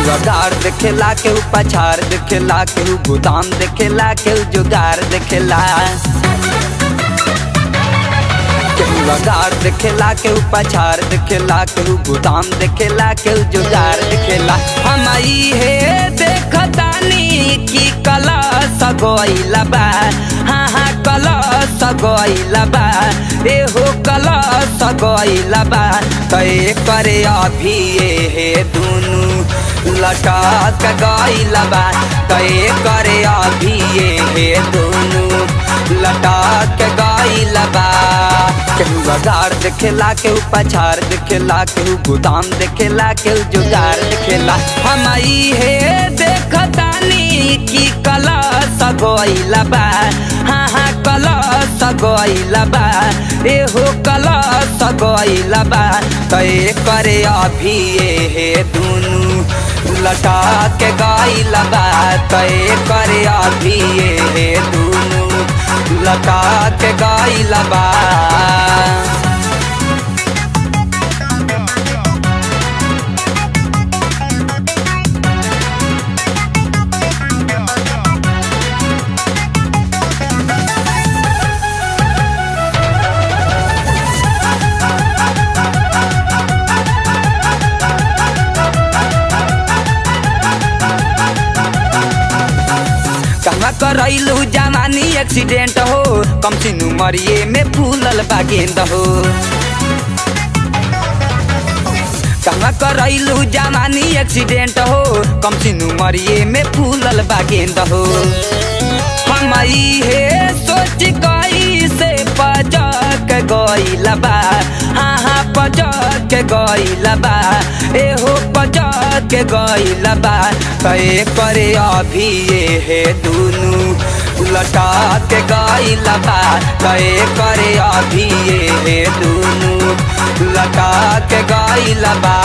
केहू अगार देखेला केहू पछार देखेला केहू गोदाम देखेला केहू जुगार देखेला केहू अगार देखेला केहू पछार देखेला केहू गोदाम देखेला केहू जुगार देखेला हम ई हे देखतानी की कला सगोइला बा हाँ हाँ कला सगोइला बा एहो कला सगोइला बा तय करे अभी ये हे दुनु लटा के गइला बा तय करे अभी ये हे दुनु लटा के गइला बा केहू अगार देखेला केहू पछार देखेला केहू गोदाम देखेला केहू जुगार देखेला हम ई हे देखतानी की कला सगोइला बा हाँ हाँ कला सगोइला बा एहो कला सगोइला बा तय करे अभी ये हे दुनु लटा के गइला बा तय करे अभी ये हे दुनु लटा के गइला बा कहवा करैलू जवानी एक्सीडेंट हो कम सिन उमरिए में फूलल बा गेंद हो कहवा करैलू जवानी एक्सीडेंट हो कम सिन उमरिए में फूलल बा गेंद हो हम ई हे सोच गई से पजक गइल बा हाँ हाँ पजक गइल बा एहो पजक गइल बा तय करे अभी ये हे दुनु लटा के गइल बा तय करे अभी ये हे दुनु लटा के गइल बा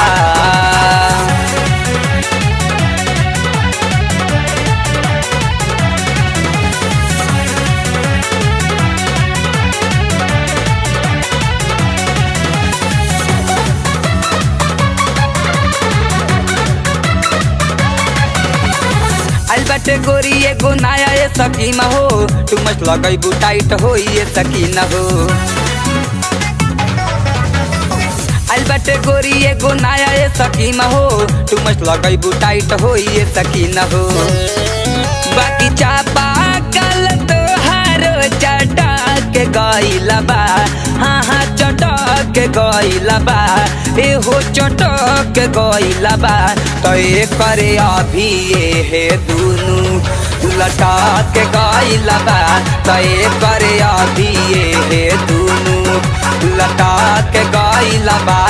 आइल बाटे गोरी एगो नया ये सकीना हो तू मत लगैबू टाइट हो ये सकीना हो आइल बाटे गोरी एगो नया ये सकीना हो तू मत लगैबू टाइट हो ये सकीना हो बाकी चापा कल तो हारो चटक गइला बा हाँ हाँ चटक गइला बा एहो चटक गइला बा तय करे अभी ये हे दुनु लटा के गइला बा तय करे अभी ये हे दुनु लटा के गइला बा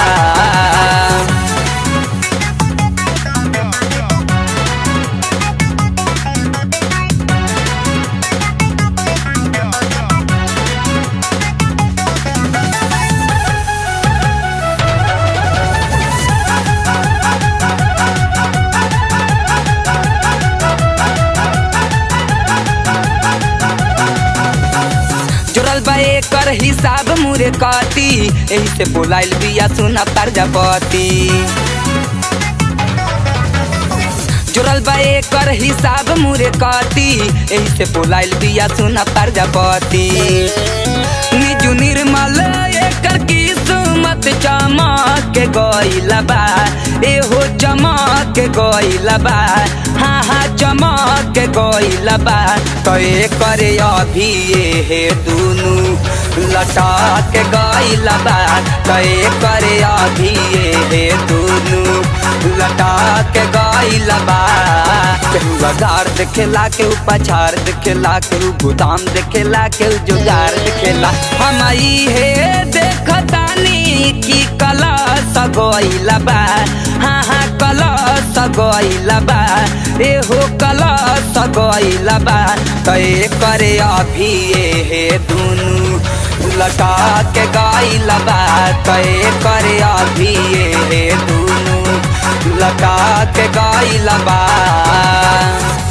जुड़ल बा एकर हिसाब मुरे कती एही से बोलाइल बिया सुना प्रजापति जुड़ल बा एकर हिसाब मुरे कती एही से बोलाइल बिया सुना प्रजापति निजु निर्मल एकर किस्मत चमक गइल बा एहो चमक गइल बा हाँ हाँ चमक गइल बा तय करे अभी ये हे दुनु लटा के गइल बा तय करे अभी ये हे दुनु लटा के गइल बा केहू अगार देखेला केहू पछार देखेला केहू गोदाम देखेला केहू जुगार देखेला हम ई हे देखतानी की कला सगोइला बा हाँ हाँ कला सगोइला बा एहो कला सगोइला बा तय करे अभी ये हे दुनु लटा के गइला बा तय करे अभी ये हे दुनु लटा के गइला बा